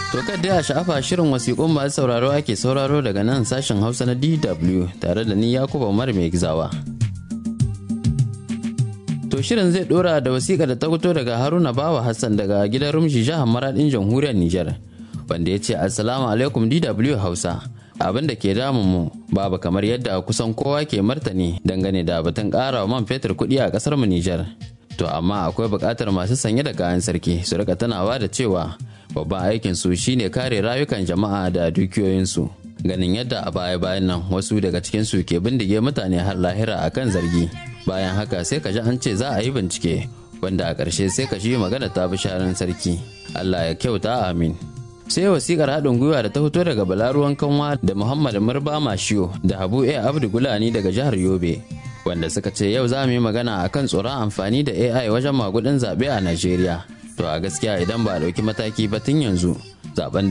To dai a sha'afa shirin wasiƙun masu sauraro ake sauraro daga nan sashen Hausa na DW tare da ni Yakuba Umar mai gizawa. To shirin zai dora da wasiƙa da ta fito daga Haruna Bawa Hassan daga gidan Rumshi jihar Maradin jamhuriyar Nijar wanda ya ce Assalamu alaikum DW Hausa. Abin da ke damun mu babu kamar yadda kusan kowa ke martani dangane da batun ƙara wa man fetur kuɗi a ƙasar mu Nijar. To amma akwai buƙatar masu sanye da kayan sarki su rika tunawa da cewa babban aikin su shine kare rayukan jama'a da dukiyoyinsu. Ganin yadda a baya-bayan nan wasu daga cikin su ke bindige mutane har lahira akan zargi. Bayan haka sai ka ji an ce za a yi bincike wanda a ƙarshe sai ka ji magana ta bi sharan sarki. Allah ya kyauta amin. sai wasikar haɗin gwiwa da ta fito daga balaruwan kanwa da muhammad murba mashiyo da habu a abdu gulani daga jihar yobe wanda suka ce yau za mu yi magana akan tsoron amfani da ai wajen magudin zaɓe a najeriya to a gaskiya idan ba a ɗauki mataki ba tun yanzu zaben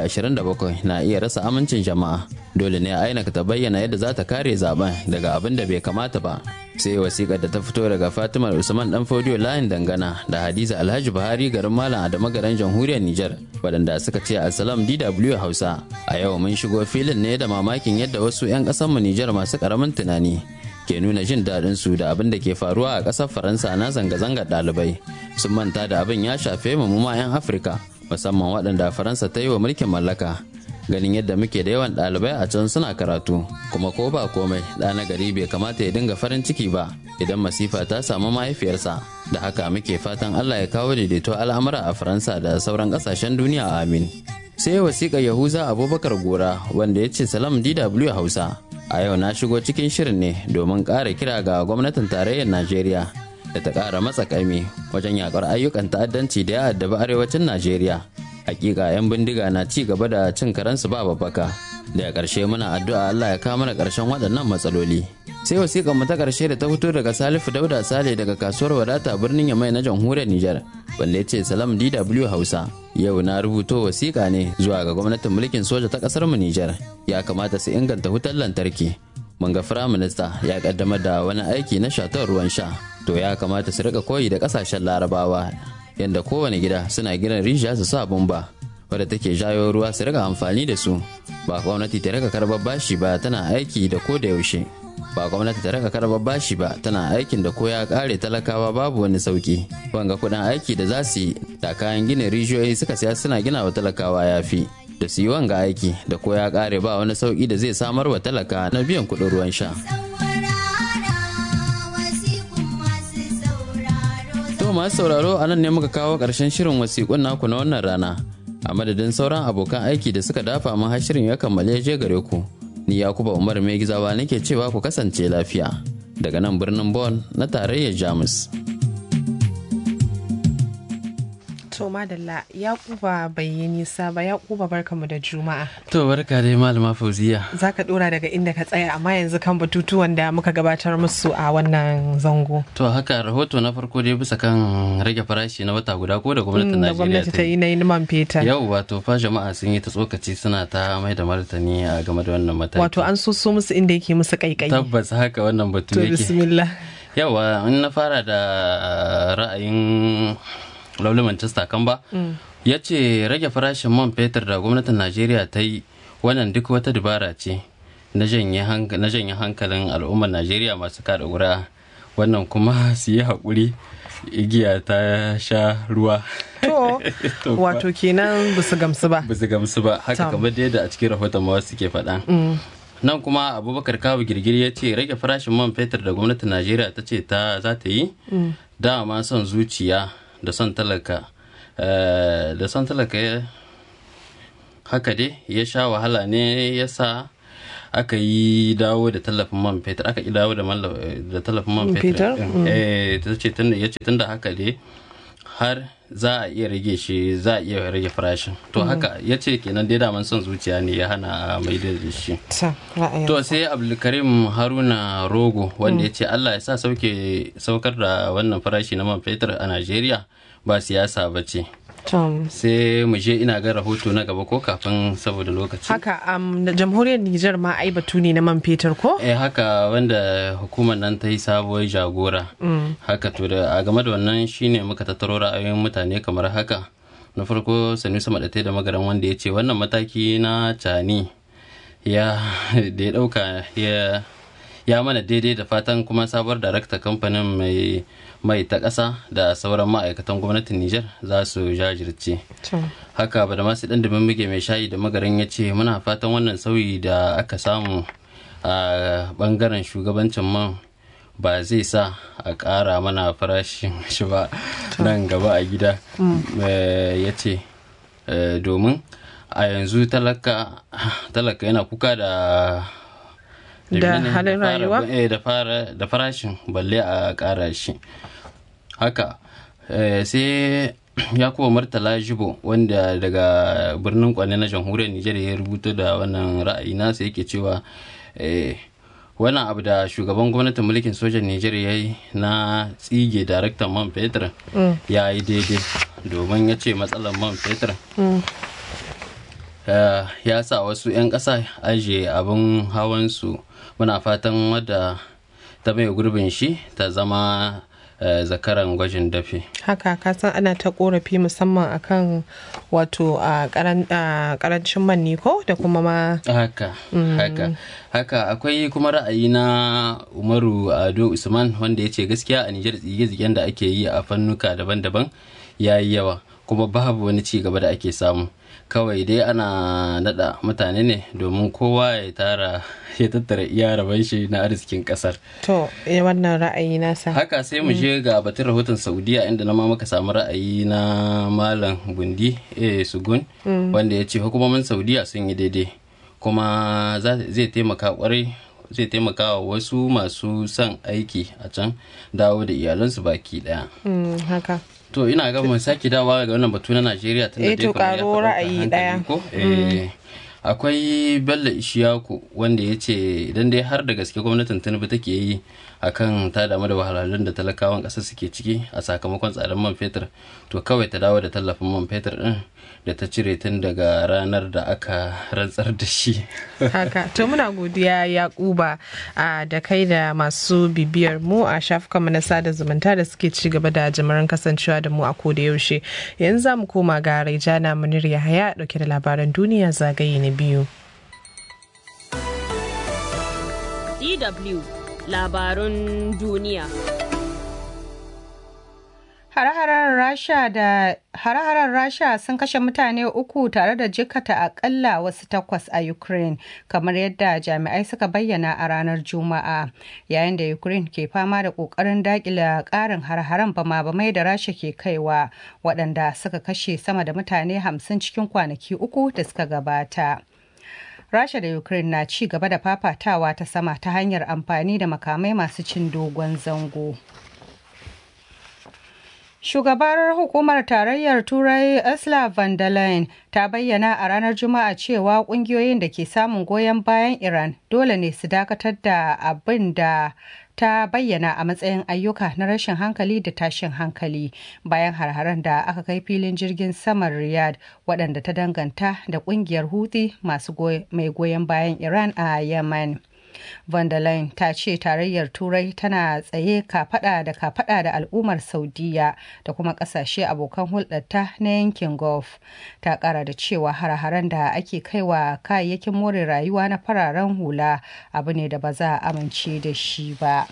2027 na iya rasa amincin jama'a dole ne a ta bayyana yadda za ta kare zaben daga abin da bai kamata ba sai wasikar da ta fito daga fatimar usman dan fodiyo layin dangana da hadiza alhaji buhari garin malam adama garin jamhuriyar nijar waɗanda suka ce assalam dw hausa a yau mun shigo filin ne da mamakin yadda wasu 'yan mu nijar masu ƙaramin tunani ke nuna jin daɗin su da abin da ke faruwa a ƙasar faransa na zanga-zangar ɗalibai sun manta da abin ya shafe mu ma 'yan afirka musamman waɗanda faransa ta yi wa mulkin mallaka ganin yadda muke da yawan ɗalibai a can suna karatu kuma ko ba komai ɗa na gari bai kamata ya dinga farin ciki ba idan masifa ta samu mahaifiyarsa da haka muke fatan allah ya kawo daidaito al'amura a faransa da sauran ƙasashen duniya amin sai wasiƙa yahuza abubakar gora wanda ya ce salam dw hausa a yau na shigo cikin shirin ne domin ƙara kira ga gwamnatin tarayyar najeriya da ta ƙara matsa ƙaimi wajen yakar ayyukan ta'addanci da ya addabi arewacin najeriya hakika 'yan bindiga na ci gaba da cin karensu ba babbaka daga ƙarshe muna addu'a Allah ya kawo mana ƙarshen waɗannan matsaloli sai wasiƙar mu ta ƙarshe da ta fito daga Salifu Dauda Sale daga kasuwar wadata birnin Yamai na jamhuriyar Nijar wanda ya ce salam DW Hausa yau na rubuto wasiƙa ne zuwa ga gwamnatin mulkin soja ta ƙasar mu Nijar ya kamata su inganta wutar lantarki mun ga firaminista ya kaddamar da wani aiki na shatar ruwan sha to ya kamata su rika koyi da ƙasashen larabawa yadda kowane gida suna gina rijiya su sa bumba wadda take jayo ruwa su rika amfani da su ba gwamnati ta rika karbar bashi ba tana aiki da ko da yaushe ba gwamnati ta rika karbar bashi ba tana aikin da ko ya kare talakawa babu wani sauki wanga kudin aiki da za su yi da kayan gina rijiyoyi suka siya suna gina wa talakawa ya fi da su yi wanga aiki da ko ya kare ba wani sauki da zai samar wa talaka na biyan kudin ruwan sha To masu sauraro a nan ne muka kawo ƙarshen shirin wasiƙun naku na wannan rana. A madadin sauran abokan aiki da suka dafa mun har shirin ya kammale je gare ku. Ni Yakuba Umar mai gizawa nake cewa ku kasance lafiya. Daga nan birnin Bon na tarayyar Jamus. To madalla Yakuba bai yi nisa ba Yakuba barkamu da Juma'a. To barka dai malama Fauziya. Za ka dora daga inda ka tsaya amma yanzu kan batutuwan da muka gabatar musu a wannan zango. To haka rahoto na farko dai bisa kan rage farashi na wata guda ko da gwamnatin Da Najeriya gwamnati ta yi na yi man fetur. Yau wato fa jama'a sun yi ta tsokaci suna ta mai da martani a game da wannan mataki. Wato an so so musu inda yake musu kaikai. Tabbas haka wannan batu To yake. bismillah. yawa in na fara da ra'ayin lauli manchester kan ba ya ce rage farashin man fetur da gwamnatin najeriya ta yi wannan duk wata dabara ce na janye hank- na janye hankalin al'ummar najeriya masu kada ƙuri'a wannan kuma su yi haƙuri igiya ta sha ruwa To To fa. wato kenan ba su gamsu ba. ba su gamsu ba haka Tam. kamar da yadda a cikin rahoton ma wasu ke faɗa nan kuma abubakar kawo girgiri ya ce rage farashin man fetur da gwamnatin najeriya ta ce ta za ta yi dama son zuciya da son talaka eh, da son talaka ya haka dai ya sha wahala ne ya sa aka yi dawo da tallafin man fetur aka yi dawo da malla- da tallafin man Man fetur fetur? ɗin. Eh, ta ce tunda ya ce tunda haka dai har za a iya rage shi za a iya rage farashin to haka ya ce kenan dai daman son zuciya ne ya hana a maida da shi Ta ra'ayin. to sai abdulkarim haruna rogo wanda ya ce allah ya sa sauke saukar da wannan farashi na man fetur a najeriya ba siyasa ba ce Tom. sai mu je ina ga rahoto na gaba ko kafin saboda lokaci Haka um, na jamhuriyar Nijar ma ai batu ne na man fetur ko? eh haka wanda hukumar nan ta yi sabuwar jagora haka to da a game da wannan shine muka tattaro ra'ayoyin mutane kamar haka na farko sanusi maɗatai da magaran wanda ya ce wannan mataki na cani ya da ya ɗauka ya ya mana daidai da fatan kuma sabuwar darakta kamfanin mai mai ta ƙasa da sauran ma'aikatan gwamnatin Nijar za su jajirce. Haka ba da masu ɗan da muke mai shayi da magaran ya ce muna fatan wannan sauyi da aka samu a ɓangaren shugabancin man ba zai sa a ƙara mana farashin shi ba nan gaba a gida ya ce domin a yanzu talaka yana kuka da da halin rayuwa da farashin balle a ƙara shi haka sai ya kuma martala jibo wanda daga birnin kwane na jamhuriyar nijar ya rubuta da wannan ra'ayi nasa yake cewa wannan abu da shugaban gwamnatin mulkin sojan Nijar ya yi na tsige daraktan man fetur ya yi daidai domin ya ce matsalar man fetur ya sa wasu 'yan ƙasa ajiye abin hawansu muna fatan wadda ta mai gurbin shi ta zama zakaran gwajin dafi haka kasan ana ta korafi musamman akan wato a karancin man ko da kuma ma haka haka haka akwai kuma ra'ayi na umaru ado usman wanda ya ce gaskiya a nijar tsige-tsigen da ake yi a fannuka daban-daban ya yi yawa kuma babu wani ci gaba da ake samu kawai dai ana nada mutane ne domin kowa ya tara ya tattara iya rabon shi na arzikin kasar to wannan ra'ayi nasa haka sai mu je ga batun rahoton saudiya inda na ma muka samu ra'ayi na malam bundi eh sugun wanda ya ce hukumomin saudiya sun yi daidai kuma zai taimaka kwarai zai taimaka wa wasu masu son aiki a can dawo da iyalansu baki daya haka to ina ga mun sake dawa ga wannan batu na Najeriya tun da dai karo ra'ayi daya ko akwai Bello Ishiyaku wanda ya ce idan dai har da gaske gwamnatin Tinubu take yi akan ta damu da wahalhalun da talakawan ƙasar suke ciki a sakamakon tsadar man fetur to kawai ta dawo da tallafin man fetur din da ta cire tun daga ranar da aka rantsar da shi haka to muna godiya yakuba da kai da masu bibiyar mu a shafukanmu na sada zumunta da suke ci gaba da jimirin kasancewa da mu a koda yaushe yanzu za mu koma ga raijana munir yahaya dauke da labaran duniya zagaye na biyu DW labarun duniya. Hare-haren Rasha da hare-haren Rasha sun kashe mutane uku tare da jikata akalla wasu takwas a Ukraine, kamar yadda jami'ai suka bayyana a ranar Juma'a, yayin da Ukraine ke fama da ƙoƙarin daƙila ƙarin hare-haren bama-bamai da Rasha ke kaiwa, waɗanda suka kashe sama da mutane hamsin cikin kwanaki uku da suka gabata. Rasha da Ukraine na ci gaba da fafatawa ta sama ta hanyar amfani da makamai masu cin dogon zango. Shugabar hukumar tarayyar Turai Ursula von der Leyen ta bayyana a ranar Juma'a cewa kungiyoyin da ke samun goyon bayan Iran dole ne su dakatar da abin da ta bayyana a matsayin ayyuka na rashin hankali da tashin hankali bayan harharen da aka kai filin jirgin saman Riyadh waɗanda ta danganta da ƙungiyar Houthi masu mai goyon bayan Iran a Yemen. Von der Leyen ta ce tarayyar Turai tana tsaye kafada da kafada da al'ummar Saudiya da kuma kasashe abokan hulɗarta na yankin Gulf. Ta ƙara da cewa hare-haren da ake kaiwa kayayyakin more rayuwa na fararen hula abu ne da ba za a amince da shi ba.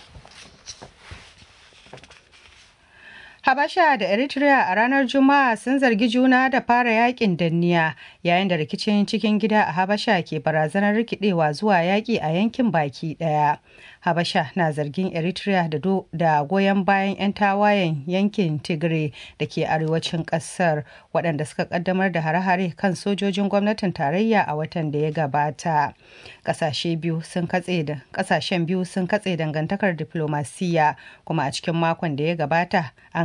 Habasha da Eritrea a ranar Juma'a sun zargi juna da fara yakin danniya yayin da rikicin cikin gida a Habasha ke barazanar rikidewa zuwa yaki a yankin baki daya. Habasha na zargin Eritrea da, da goyon bayan 'yan tawayen yankin Tigray da ke arewacin kasar waɗanda suka kaddamar da hare-hare kan sojojin gwamnatin tarayya a watan da ya gabata. Ƙasashe biyu sun katse da ƙasashen biyu sun katse dangantakar diplomasiya kuma a cikin makon da ya gabata an